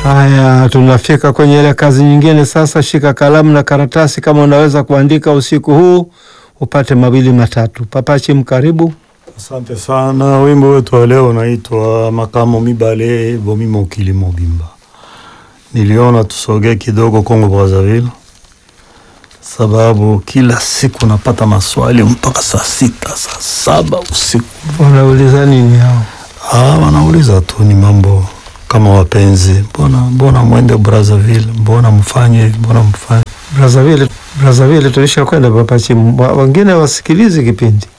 Haya, tunafika kwenye ile kazi nyingine sasa. Shika kalamu na karatasi kama unaweza kuandika usiku huu upate mawili matatu. Papachi, mkaribu. Asante sana. Wimbo wetu wa leo unaitwa makamo mibale bomi mokili mobimba. Niliona tusogee kidogo Kongo Brazzaville, sababu kila siku napata maswali mpaka saa sita saa saba usiku. Wanauliza nini hao? Ah, wanauliza tu ni mambo kama wapenzi, mbona mbona mwende Brazzaville, mbona mfanye hivi, mbona mfanye Brazzaville, Brazzaville tulisha kwenda Papachi, Mwa- wengine wasikilizi kipindi